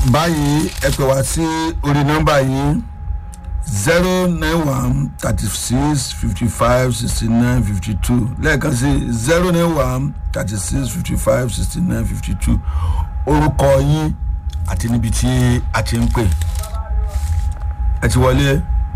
báyìí ẹ pè wá sí orí nọ́mbà yìí zero nine one thirty six fifty five sixty nine fifty two lẹ́ẹ̀kan sí zero nine one thirty six fifty five sixty nine fifty two orúkọ yín àti níbi tí a ti ń pè ẹ ti wọlé.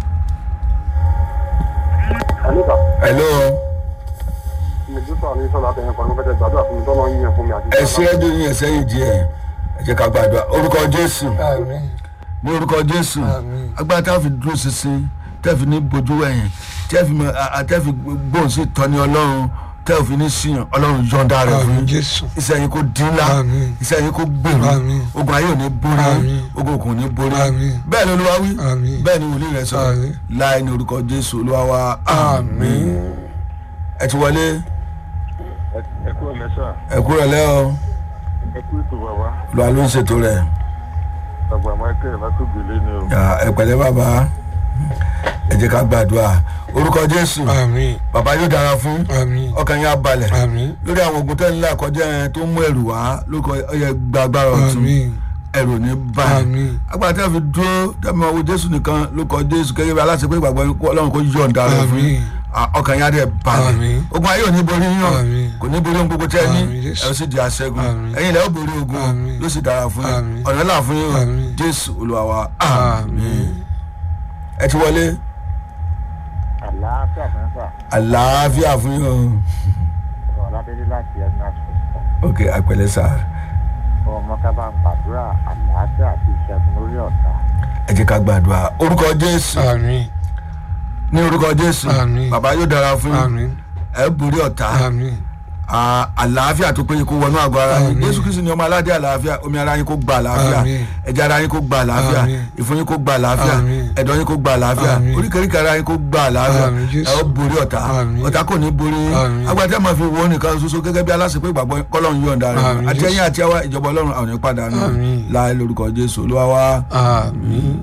Àníkà, hello Mèdúsà ní sọ́la tẹ̀yìn kan ló fẹ́ tẹ gbàdúrà fún mi tọ́lọ́ yín yẹn fún mi àti ẹ ṣe é dùn yín ẹsẹ yìí díẹ̀ ẹ jẹ́ ká gbàdúrà orúkọ jésù àmín ní orúkọ jésù Àmín. agbára tá a fi dúró ṣinṣin tẹ́ fi ní bojú ẹ̀yìn tẹ́ fi mọ a- a- tẹ́ fi gbóhùn sí ìtọ́ni ọlọ́run tẹ́ ò fi ní síyàn ọlọ́run yọ̀ǹda rẹ̀ fún àmín yín jésù iṣẹ́ yín kò dín ńlá Àmín. iṣẹ́ yín kò gbèrú Àmín. ogun ayé ò ní borí Àmín. ogun òkun ò ní borí Àmín. bẹ́ẹ̀ ni olúwa wí Àmín. bẹ́ẹ̀ ni wòlíì rẹ̀ sọ Àmín. láì ní orúkọ jésù olúwa wa àmín ẹ ti wọlé ẹ kú ẹ̀mẹ́sà, ẹ kúrò lẹ́ o ẹ kú ètò bàbá, olúwa ló ń ṣètò rẹ̀ àgbà Michael látògbélé ni o. Ya, ẹ pẹ̀lẹ́ bàbá ẹ jẹ́ ká gbàdúrà orúkọ jésù àmín bàbá yóò dára fún àmín ọkàn yín á balẹ̀ àmín lórí àwọn ogun tẹ́ ń là kọjá yẹn tó mú ẹrù wá lórúkọ ọyẹ gbàgbára ọ̀tún àmín ẹrù ò ní báyìí àmín agbára tẹ́ fi dúró tẹ́mi ọwọ́ jésù nìkan lórúkọ jésù gẹ́gẹ́ bí aláṣẹ pé ìgbàgbọ́ kó ọlọ́run kó yọ̀ǹda rẹ̀ fún yín. àmín Ah, ọkàn yín á dẹ̀ balẹ̀ Àmín. ogun ayé ò ní borí yín o Àmín. kò ní borí ohun gbogbo tẹ́ ẹ ní Àmín, Jésù. ẹ ó sì di aṣẹ́gun Àmín. ẹ̀yin ilẹ̀ ó borí ogun Àmín. yóò sì dára fún yín Àmín. ọ̀nà là fún yín o Àmín. jésù olúwa wa Àmín. àmín ẹ ti wọlé Àlàáfíà fẹ́fà, àlàáfíà fún yín o ọ̀rọ̀ Ọládélé láti Edna School. ok àpẹẹlẹ sá Ọmọ ká bá ń gbàdúrà àlàáfíà àti ìṣẹ́gun lórí ọ̀tá. ẹ jẹ́ ká gbàdúrà orúkọ jésù àmín ní orúkọ jésù Àmín. bàbá yóò dára fún yín àmín ẹ borí ọ̀tá àmín à- àlàáfíà tó péye kó wọnú àgọ́ ara yín Àmín. jésù kristu ni ọmọ aládé àlàáfíà omi ara yín kó gba àlàáfíà Àmín. ẹ̀jẹ̀ ara yín kó gba àlàáfíà Àmín. ìfun yín kó gba àlàáfíà Àmín. ẹ̀dọ̀ yín kó gba àlàáfíà Àmín. oríkèéríkèé ara yín kó gba àlàáfíà Àmín, Jésù. ẹ ó borí ọ̀tá Àmín. ọ̀tá kò ní borí yín Àmín. agbátẹ́ máa fi wo nìkan ṣoṣo gẹ́gẹ́ bí aláṣẹ pé ìgbàgbọ́ kọ́lọ́run yọ̀ǹda rẹ̀ Àmín, àti Jésù. ẹ̀yìn àti ẹwà ìjọba ọlọ́run àwọn ìpadà náà Àmín. láì lórúkọ jésù olúwa wa àmín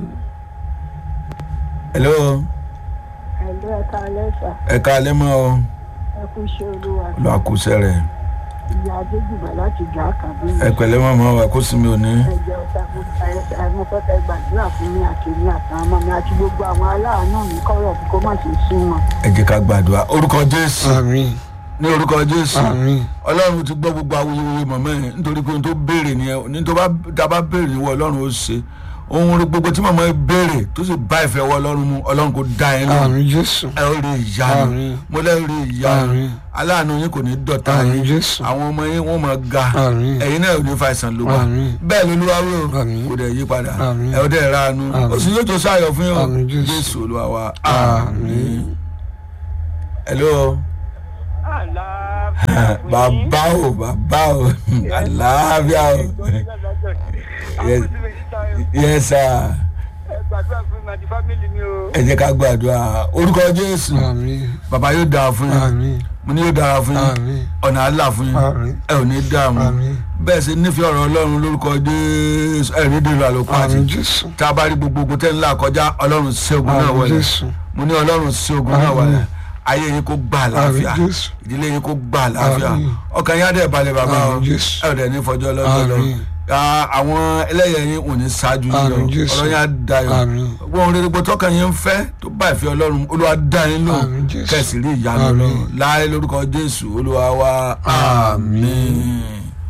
hello ẹ̀lú ẹ̀ka lẹ́sà ẹ̀ka alẹ́ mọ́ ọ ẹ̀kú iṣẹ́ olúwa olúwa kú sẹ́rẹ̀ ìyá adéjùmọ̀ láti gbà kàbí ẹ pẹ̀lẹ́ mọ́ mọ́ wa kó sinmi òní ẹ̀jẹ̀ ọ̀tá mo fẹ́ fẹ́ gbàdúrà fún mi àti mi àtàwọn ọmọ mi àti gbogbo àwọn aláàánú mi kọ́rọ̀ kó má ṣe sún wọn. ẹ jẹ́ ká gbàdúrà orúkọ jésù àmín ní orúkọ jésù àmín ọlọ́run ti gbọ́ gbogbo awuyewuye mọ̀mọ́ ẹ̀ nítorí pé ohun tó béèrè nìyẹn ní tó bá tá a bá béèrè níwọ̀ ọlọ́run ó ṣe ohun rí gbogbo tí mọ̀mọ́ ẹ béèrè tó sì bá ìfẹ́ wọ ọlọ́run mu ọlọ́run kò dá ẹ lóhùn àmín jésù ẹ ó rí ìyanu Àmín. mo lẹ́ rí ìyanu Àmín. aláàánú yín kò ní dọ̀tá àmín yín jésù àwọn ọmọ yín wọ́n máa ga àmín ẹ̀yin náà ò ní fa ìsàn ló wà Àmín. bẹ́ẹ̀ ló lúwa wí o Àmín. kò dẹ̀ yí padà Àmín. ẹ ó dẹ̀ ránu Àmín. oṣù yóò tó sáyọ̀ fún yín o Àmín, Jésù. jésù olúwa wa Àmín. hello bàbá o bàbá o àlàáfíà o Yes. yes sir gbàdúrà fún mi àti fámìlì mi o. ẹ jẹ́ ká gbàdúrà orúkọ jésù àmín bàbá yóò dára fún yín àmín mo ní yóò dára fún yín àmín ọ̀nà àlà fún yín àmín ẹ ò ní dààmú àmín bẹ́ẹ̀ sì nífẹ̀ẹ́ ọ̀rọ̀ ọlọ́run lórúkọ jésù ẹ̀ ní dèrò àlòkù àti àmín jésù tá a bá rí gbogbo ogun tẹ́ ńlá kọjá ọlọ́run sí ogun náà àmín wọlé jésù mo ní ọlọ́run sí ogun náà Àmín. wọlé ayé yín kó gbà àmín àlàáfíà jésù ìdílé yín kó gbà àlàáfíà Àmín. ọkàn yín á dẹ̀ balẹ̀ bàbá o àmín jésù ẹ ò dẹ̀ ní fọjọ́ lọ́jọ́ lọ Àmín. Ah, àwọn ẹlẹ́yẹ yín ò ní ṣáájú yín lọ Àmín, Jésù. ọ̀rọ̀ yín á dayọ̀ àmín wọn rere gbọ́ tọkàn yín ń fẹ́ tó bá ìfẹ́ ọlọ́run olúwa dá yín lò Àmín, Jésù. kẹsì rí ìyanu Àmín. lọ́run láì lórúkọ jésù olúwa wa àmín.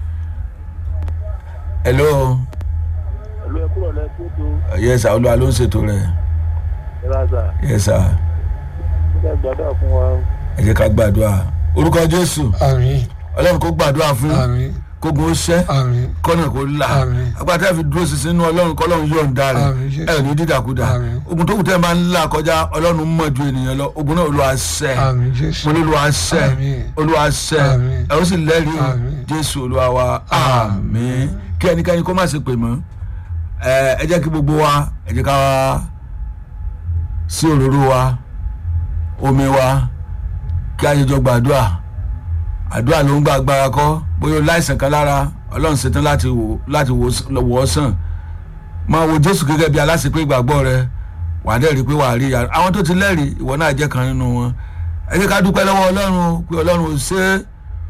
hello ẹ̀lú ẹ̀kú ọ̀lẹ́ kó tó yes sir olúwa ló ń ṣètò rẹ̀ ẹ̀rázà yes sir ẹ gbàdúrà fún wa. ẹ jẹ́ ká gbàdúrà orúkọ jésù àmín ọlọ́run kó gbàdúrà fún yín àmín kógun ó ṣẹ́ àmín kọ́nà kó là Àmín. agbátá fi dúró sísìn inú ọlọ́run kọ́lọ́run yóò ń da rẹ̀ Àmín, Jésù. ẹ̀ ní dídàkudà Àmín. ogun tó kù tẹ́ ẹ máa ń là kọjá ọlọ́run mọ̀ ju ènìyàn lọ ogun náà olúwa ṣẹ́ àmín jésù mo ní olúwa ṣẹ́ Àmín. olúwa ṣẹ́ Àmín. ẹ ó sì lẹ́rìí o. Àmín. jésù olúwa wa àmín kí ẹnikẹ́ni kó má ṣe pè mọ́ ẹ ẹ jẹ́ kí gbogbo wa ẹ jẹ́ ká wá sí òróró wa omi wa kí a ṣe jọ gbàdúrà àdúrà ló ń gba agbára kọ́ bóyá o láìsàn kan lára ọlọ́run ṣetán láti wò láti wò wọ́ sàn máa wo jésù gẹ́gẹ́ bí aláṣepé ìgbàgbọ́ rẹ wàá dẹ̀ rí i pé wàá rí ìyá àwọn tó ti lẹ́rìí ìwọ náà jẹ́ kan nínú wọn ẹ jẹ́ ká dúpẹ́ lọ́wọ́ ọlọ́run o, pé ọlọ́run ò ṣe é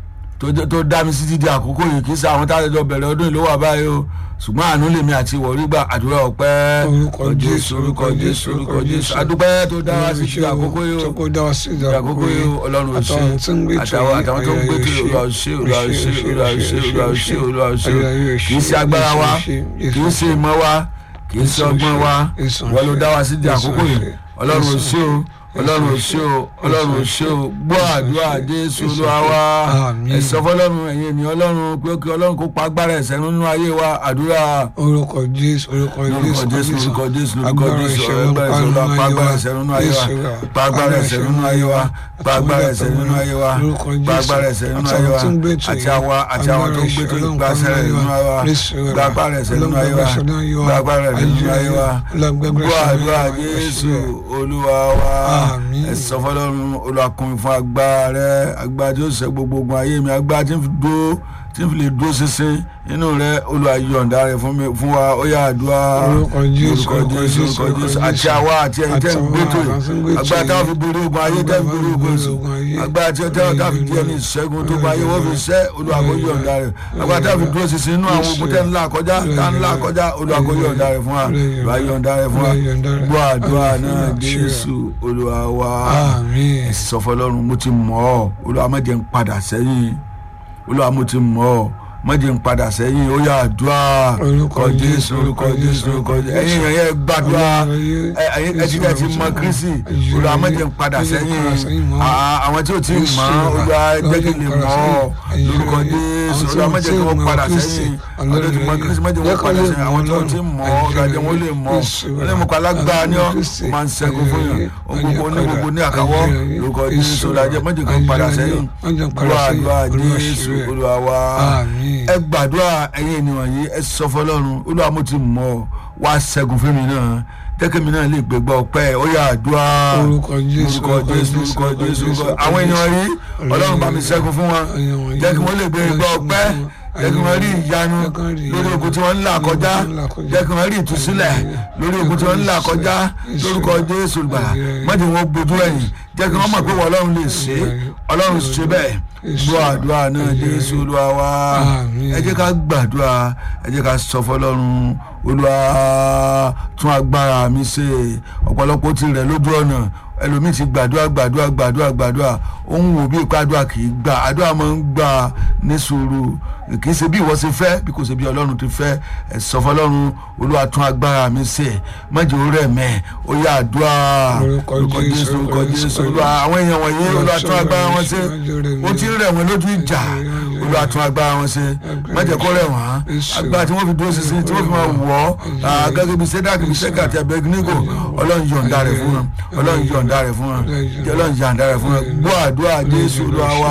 tó jẹ́- tó dá mi sí dídí àkókò yìí kì í ṣe àwọn tá a jọ bẹ̀rẹ̀ ọdún yìí ló wà báyìí o ṣùgbọ́n àánú lèmi àti ìwọ rí gbà àdúrà ọpẹ́ Orúkọ Jésù, orúkọ jésù orúkọ jésù adúpẹ́ tó dá wa sí dídí àkókò yìí o tó dá wa sí dídí àkókò yìí o ọlọ́run ò ṣe àtàwọn tó ń gbé tó àtàwọn àtàwọn tó ń gbé tó olúwa ò ṣe olúwa ò ṣe olúwa ò ṣe olúwa ò ṣe olúwa ò ṣe kì í ṣe agbára wa kì í ṣe ìmọ̀ wa kì í ṣe ọgbọ́n wa wọ́n ló dá wa sí dídí àkókò yìí ọlọ́run ò ṣe o ọlọ́run ò ṣe o ọlọ́run ò ṣe o gbọ́ àdúrà jésù olúwa wa Àmín. ẹ sọ fọ́lọ́run ẹ̀yin ènìyàn ọlọ́run pé kí ọlọ́run kó pa agbára ẹ̀ṣẹ̀ nínú ayé wa àdúrà orúkọ jésù orúkọ lórúkọ jésù jésù lórúkọ jésù lórúkọ agbára jésù ìṣẹ̀lẹ̀ agbára ìṣẹ̀lẹ̀ pa agbára ẹ̀ṣẹ̀ nínú ayé wa pa agbára ẹ̀ṣẹ̀ nínú ayé wa pa agbára ẹ̀ṣẹ̀ nínú ayé wa pa agbára ẹ̀ṣẹ̀ nínú ayé wa àti àwa àti àwọn tó ń gbé tó gba ẹ̀ṣẹ̀ nínú ayé wa gba agbára ẹ̀ṣẹ̀ nínú ayé wa gba agbára ẹ̀ṣẹ̀ nínú ayé wa gbọ́ àdúrà jésù olúwa wa Àmín. ẹ sọ fọ́lọ́run olùwàkùnrin fún agbára rẹ agbára tí ó ṣe gbogbo ogun ayé mi agbára tí ń fi dúró tí ń fi lè dúró ṣinṣin inú rẹ Olúwa yọ̀ǹda rẹ fún mi fún wa ó yá àdúrà Orúkọ Jésù, orúkọ Jésù orúkọ orúkọ Jésù, Jésù àti àwa àti ẹ̀yin tẹ́ ń àti gbé tó àwa àti ẹ̀yin yìí tẹ́ ń gbé tó agbára táwọn yìí. fi borí ogun ayé tẹ́ ń borí ogun èso Ogun ayé. agbára tí táwọn táwọn fi di ẹni ìṣẹ́gun tó bá ayé wọ́n fi ṣẹ́ Olúwa kó yọ̀ǹda rẹ agbára táwọn fi dúró ṣinṣin inú àwọn ogun tẹ́ ń là kọjá tá ń là kọjá Olúwa kó yọ̀ǹda rẹ fún wa Olúwa yọ̀ǹda rẹ fún wa gbọ́ àdúrà náà Jésù Olúwa wa àmín sọ fọlọ́run mo ti mọ̀ ọ́ olúwa má jẹ́ n padà sẹ́yìn olúwa mo ti mọ̀ ọ́ má jẹ́ n padà sẹ́yìn ó yá àdúrà Orúkọ Jésù, orúkọ jésù orúkọ jésù ẹ̀yin èèyàn yẹn gbàdúrà ẹ ẹ̀yin ẹ ti dẹ̀ ti mọ kírísì olúwa má jẹ́ n padà sẹ́yìn À- àwọn tí ò tí ì mọ̀ olúwa jẹ́ kí n lè mọ̀ ọ́ lórúkọ jésù olúwa má jẹ́ kí wọ́n padà sẹ́yìn àwọn tó ti mọ kírísì má jẹ́ wọ́n padà sẹ́yìn àwọn tó ti mọ̀ ọ́ olúwa jẹ́ wọ́n lè mọ̀ ọ́ lẹ́nu kọ́ alágbára ni ọ́ ó máa ń ṣẹ́gun fún yàn ohun gbogbo ní gbogbo ní àkàwọ́ lórúkọ jésù olúwa jẹ́ má jẹ́ kí wọ́n padà sẹ́yìn olúwa àdúrà jésù olúwa wa àmín ẹ gbàdúrà ẹ̀yin ènìyàn yìí ẹ sọ fọ́lọ́run olúwa mo ti mọ̀ ọ́ wá ṣẹ́gun fún mi náà jẹ́kẹ́ mi náà lè gbégbá ọpẹ́ ó yá àdúrà Orúkọ Jésù, orúkọ jésù orúkọ jésù orúkọ àwọn ènìyàn yìí ọlọ́run bá mi ṣẹ́gun fún wọn jẹ́ kí wọ́n lè gbégbá ọpẹ́ jẹ́ kí wọ́n rí ìyanu lórí ogun tí wọ́n ń là kọjá jẹ́ kí wọ́n rí ìtúsílẹ̀ lórí ogun tí wọ́n ń là kọjá lórúkọ jésù gbàlà má jẹ́ wọ́n gbójú ẹ̀yìn jẹ́ kí wọ́n mọ̀ pé wọ́n ọlọ́run lè ṣe é ọlọ́run ṣe bẹ́ẹ̀ gbọ́ àdúrà náà jésù olúwa wa Àmín. ẹ jẹ́ ká gbàdúrà ẹ jẹ́ ká sọ fọlọ́run olúwa tún agbára mi ṣe ọ̀pọ̀lọpọ̀ ti rẹ̀ lójú ọ̀nà ẹlòmíì ti gbàdúrà gbàdúrà gbàdúrà gbàdúrà ó ń wò bí ipa àdúrà kì í gbà àdúrà máa ń gbà ní sùúrù kì í ṣe bí ìwọ ṣe fẹ́ bí kò ṣe bí ọlọ́run ti fẹ́ ẹ sọ fọlọ́run olúwa tún agbára mi ṣe májè ó rẹ̀ mẹ́ ó yá àdúrà Orúkọ Jésù, orúkọ jésù olúwa àwọn èèyàn wọ̀nyí olúwa tún agbára wọn ṣe ó ti ń rẹ̀ wọ́n lójú ìjà olúwa tún agbára wọn ṣe májè kó rẹ̀ wọ́n agbára tí wọ́n fi dúró ṣinṣin tí wọ́n fi máa wọ̀ ọ́ gẹ́gẹ́ bí sẹ́dáàkì bí sẹ́kà àti abẹ́gínígò ọlọ́run yọ̀ǹda rẹ̀ fún wọn ọlọ́run yọ̀ǹda rẹ̀ fún wọn ọlọ́run yọ̀ǹda rẹ̀ fún wọn gbọ́ àdúrà jésù olúwa wa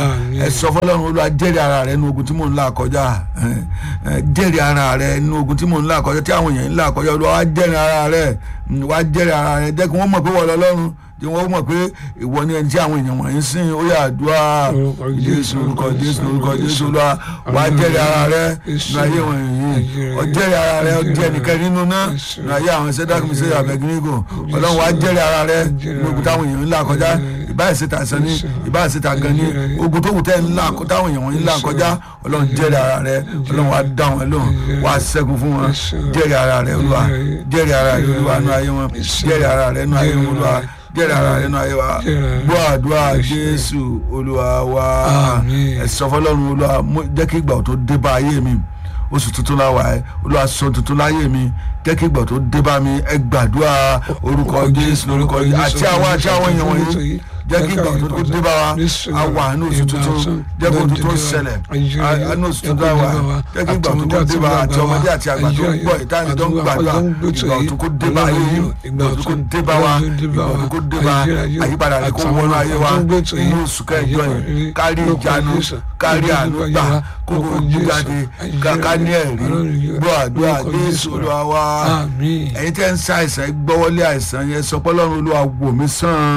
ẹ sọ fọlọ́run olúwa jẹ́rìí ara rẹ̀ nínú ogun tí mò ń là kọjá ẹ, ẹ, jẹ́rìí ara rẹ̀ nínú ogun tí mò ń là kọjá tí àwọn èèyàn ń là kọjá olúwa wá jẹ́rìí ara rẹ̀ mm, wá jẹ́rìí ara rẹ̀ jẹ́ kí wọ́n mọ̀ pé wọ́n lọ́lọ́run tí wọ́n mọ̀ pé ìwọ ni ẹni tí àwọn èèyàn wọ̀nyí sìn ó yà àdúrà Orúkọ jésù Jésù, orúkọ jésù orúkọ jésù olúwa wá jẹ́rìí ara rẹ̀ nínú ayé wọ̀nyí ó jẹ́rìí ara rẹ̀ ó jẹ́ ẹnìkan nínú náà nínú ayé àwọn sẹ́dáàkì mi sẹ́yà abẹ́gínígò ọlọ́run wá jẹ́rìí ara rẹ̀ nínú ogun táwọn èèyàn ń là kọjá ìbáyìí síta sàn ní ìbáyìí síta gan ní ogun tó kù tẹ́ ń là táwọn èèyàn wọ̀nyí ń là kọjá ọlọ́run jẹ́rìí ara rẹ̀ ọlọ́run wá dá wọn lóhùn wá ṣẹ́gun fún wọn jẹ́rìí ara rẹ̀ olúwa jẹ́rìí ara rẹ̀ olúwa nínú ayé wọn jẹ́rìí ara rẹ̀ nínú ayé wọn olúwa jẹ́rìí ara rẹ̀ nínú ayé wa gbọ́ àdúrà jésù olúwa wa Àmín. ẹ sọ fọlọ́run olúwa mú- jẹ́ kí ìgbà tó dé bá ayé mi oṣù tuntun la wà ẹ́ olúwa sọ tuntun láyé mi jẹ́ kí ìgbà tó dé bá mi ẹ gbàdúrà orúkọ jésù orúkọ jésù àti àwọn àti àwọn èèyàn wọ̀nyí jẹ́ kí ìgbà tó dé bá wa a wà ní oṣù tuntun jẹ́ kí oṣù tuntun ṣẹlẹ̀ a ní oṣù tuntun wà jẹ́ kí ìgbà tó dé bá àti ọmọdé àti àgbà tó ń gbọ́ ìtàn tó ń gbàdúrà ìgbà tó kó dé bá ayé yìí ìgbà tó kó dé bá wa ìgbà tó kó dé bá àyípadà rẹ̀ kó wọnú ayé wa inú oṣù kẹjọ yìí kárí ìjánu kárí àánú gbà kókó jíjáde ká- ká ní ẹ̀rí gbọ́ àdúrà jésù olúwa wa àmín ẹ̀yin tẹ́ ń ṣàìsàn ẹ gbọ́wọ́lé àìsàn yẹn sọ pé ọlọ́run olúwa wò mí sàn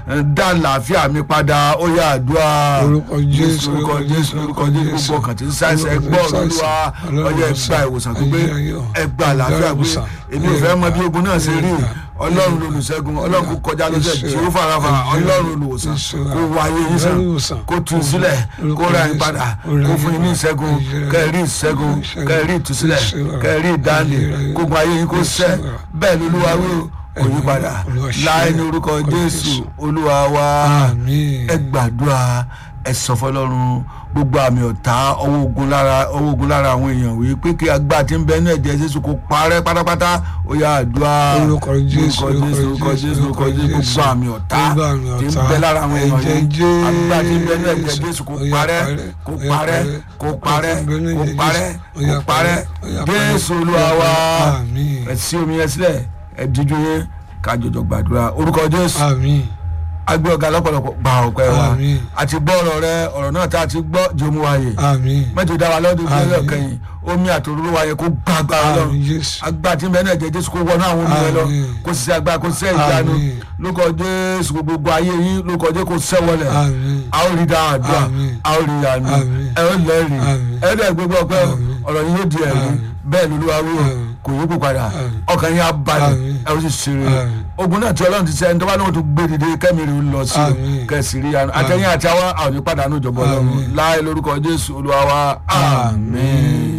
ẹ, dá àlàáfíà mi padà ó yá àdúrà Orúkọ Jésù, orúkọ jésù orúkọ jésù gbogbo ọkàn tí ń ṣàìsàn Orúkọ ẹgbọ́ Jésù, olúwa Ọlọ́run ọyẹ ìwòsàn, ẹgbà ìwòsàn tó gbé ayé ayọ̀, ẹgbà àlàáfíà gbé ìwòsàn, èmi ò fẹ́ mọ bí ogun náà ṣe rí ayé ọlọ́run olùṣègùn ọlọ́run kò kọjá lọ́sẹ̀ Jésù, tí ó farafa ayé ọlọ́run olùwòsàn Jésù, kó wáyé yín sàn Ọlọ́run ìwòsàn, kó tú sílẹ̀ kó ra yín padà kó fún yín ní ìṣẹ́gun kẹ́ẹ̀rí ìṣẹ́gun kẹ́ẹ̀rí ìtúsílẹ̀ kẹ́ẹ̀rí ìdáǹdè kógun ayé yín kó sẹ́ bẹ́ẹ̀ ni olúwa wí o kò yí padà láì ní orúkọ jésù olúwa wa àmín ẹ gbàdúrà ẹ sọ fọlọ́run gbogbo àmì ọ̀tá ọwọ́ ogun lára ọwọ́ ogun lára àwọn èèyàn wí pé kí agbá tí ń bẹ ní ẹ̀jẹ̀ jésù kó parẹ́ pátápátá ó yá àdúrà Orúkọ Jésù, orúkọ jésù orúkọ jésù orúkọ jésù gbogbo àmì ọ̀tá Gbogbo àmì tí ń ọ̀tá, bẹ lára àwọn èèyàn ẹ̀jẹ̀ yìí agbá tí ń bẹ ní ẹ̀jẹ̀ Jésù, jésù kó ó yá parẹ́ kó parẹ́, ó yá parẹ́ parẹ́, kó parẹ́ ó yá kó parẹ́, parẹ́ ó yá kó parẹ́ parẹ́, ó yá parẹ́, jésù olúwa wa àmín ẹ sí omi yẹn sílẹ̀ ẹ díjú yẹn ká jọjọ gbàdúrà orúkọ jésù àmín agbé ọ̀gá lọ́pọ̀lọpọ̀ gba ọ̀pẹ wa Àmín. àti gbọ́ ọ̀rọ̀ rẹ ọ̀rọ̀ náà tá a ti gbọ́ jòmú wáyé àmín mẹ́tò dá wa lọ́dún Àmín. ìpínlẹ̀ kẹyìn omi àtòrúurú wáyé kó gbá agbára lọ àmín Jésù agbá tí ń bẹ náà jẹ jésù kó wọnú àwọn omi rẹ lọ Àmín. kó sì ṣe agbára kó sì ṣe ìjánu Àmín. lórúkọ jésù gbogbo ayé yín lórúkọ jésù kó sẹ́wọlẹ̀ àmín a ó rí dáadọ́ Àmín. a ó rí yanu Àmín. ẹ ó lẹ́rìí Àmín. ẹ dẹ̀ gbogbo ọpẹ́ Àmín. ọ̀rọ̀ yín yóò di ẹ̀rí Àmín. bẹ́ẹ̀ ni olúwa wí o Àmín. kò yípo padà Àmín. ọkàn yín á balẹ̀ Àmín. ẹ ó sì ṣeré Àmín. ogun náà tí ọlọ́run ti sẹ́ ẹni tó bá lóun tó gbé dìde kẹ́mi rè ó lọ sí o Àmín. kẹsì rí yanu àtẹ̀yìn àti àwa àwọn ò ní pàdánù ìjọba ọlọ́run Àmín. láì lórúkọ jésù olúwa wa àmín.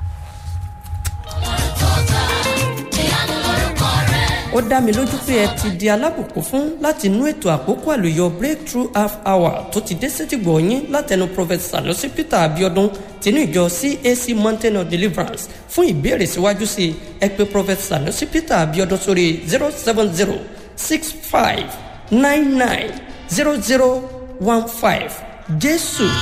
ó dá mi lójú pé ẹ ti di alábùkún fún láti inú ètò àkókò àlùyọ breakthrough half hour tó ti dé sétìgbọ̀ yín látẹnu prophet sanusi peter abiodun tinú ìjọ cac mountain of deliverance fún ìbéèrè síwájú sí i ẹ pè prophet sanusi peter abiodun sórí zero seven zero six five nine nine zero zero one five jésù